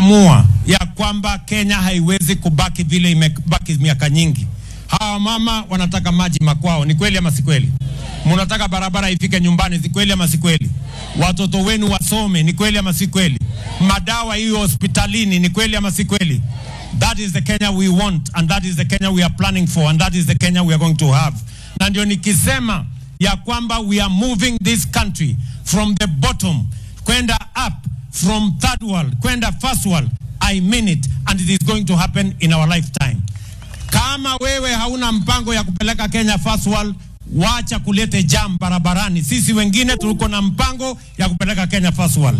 tumeamua ya kwamba Kenya haiwezi kubaki vile imebaki miaka nyingi. Hawa mama wanataka maji makwao, ni kweli ama si kweli? Mnataka barabara ifike nyumbani, si kweli ama si kweli? Watoto wenu wasome, ni kweli ama si kweli? Madawa hiyo hospitalini, ni kweli ama si kweli? That is the Kenya we want and that is the Kenya we are planning for and that is the Kenya we are going to have. Na ndio nikisema ya kwamba we are moving this country from the bottom kwenda up from third world kwenda first world. I mean it and it is going to happen in our lifetime. Kama wewe hauna mpango ya kupeleka Kenya first world, wacha kulete jam barabarani. Sisi wengine tuko na mpango ya kupeleka Kenya first world.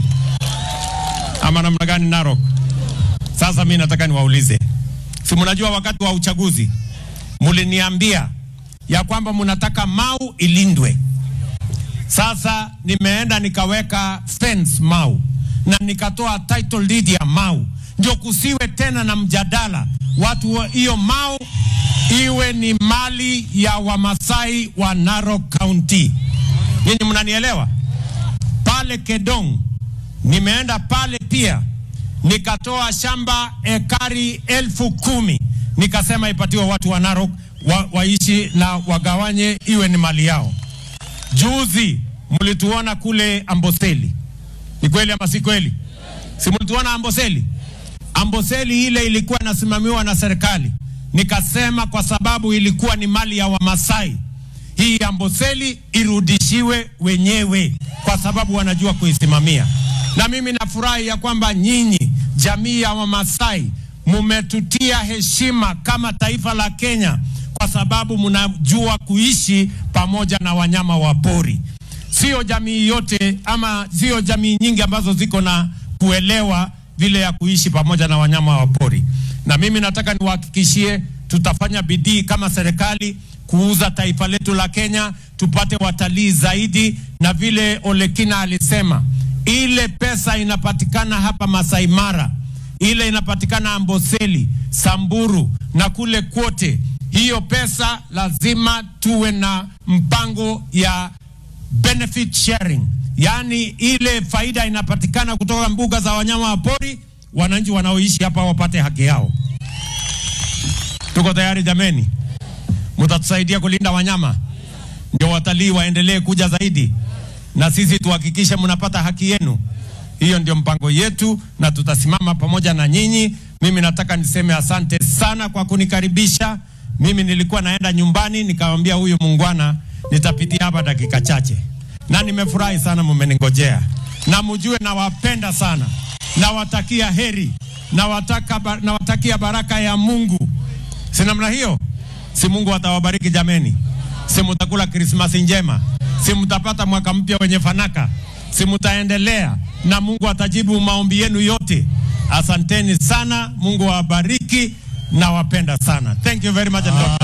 Ama namna gani, Narok? Sasa mimi nataka niwaulize, si mnajua wakati wa uchaguzi muliniambia ya kwamba mnataka Mau ilindwe. Sasa nimeenda nikaweka fence Mau na nikatoa title deed ya Mau, ndio kusiwe tena na mjadala watu wa- hiyo Mau iwe ni mali ya Wamasai wa Narok County. Nyinyi mnanielewa? Pale Kedong nimeenda pale pia nikatoa shamba ekari elfu kumi nikasema ipatiwe watu wa Narok wa, waishi na wagawanye iwe ni mali yao. Juzi mlituona kule Amboseli, ni kweli ama si kweli? Si mlituona Amboseli? Amboseli ile ilikuwa inasimamiwa na serikali, nikasema kwa sababu ilikuwa ni mali ya Wamasai, hii Amboseli irudishiwe wenyewe, kwa sababu wanajua kuisimamia. Na mimi nafurahi ya kwamba nyinyi jamii ya Wamasai mumetutia heshima kama taifa la Kenya, kwa sababu mnajua kuishi pamoja na wanyama wa pori. Sio jamii yote ama sio jamii nyingi ambazo ziko na kuelewa vile ya kuishi pamoja na wanyama wa pori. Na mimi nataka niwahakikishie tutafanya bidii kama serikali kuuza taifa letu la Kenya, tupate watalii zaidi, na vile Olekina alisema, ile pesa inapatikana hapa Masai Mara, ile inapatikana Amboseli, Samburu na kule kwote, hiyo pesa lazima tuwe na mpango ya benefit sharing, yaani ile faida inapatikana kutoka mbuga za wanyama wa pori, wananchi wanaoishi hapa wapate haki yao. Tuko tayari jameni? Mtatusaidia kulinda wanyama ndio watalii waendelee kuja zaidi, na sisi tuhakikishe mnapata haki yenu. Hiyo ndio mpango yetu, na tutasimama pamoja na nyinyi. Mimi nataka niseme asante sana kwa kunikaribisha. Mimi nilikuwa naenda nyumbani, nikamwambia huyu muungwana nitapitia hapa dakika chache, na nimefurahi sana mmeningojea, na mjue nawapenda sana, nawatakia heri, nawataka, nawatakia baraka ya Mungu. Si namna hiyo? Si Mungu atawabariki jameni? Si mutakula Krismasi njema? Si mtapata mwaka mpya wenye fanaka? Si mtaendelea na Mungu atajibu maombi yenu yote. Asanteni sana, Mungu awabariki, nawapenda sana. Thank you very much and God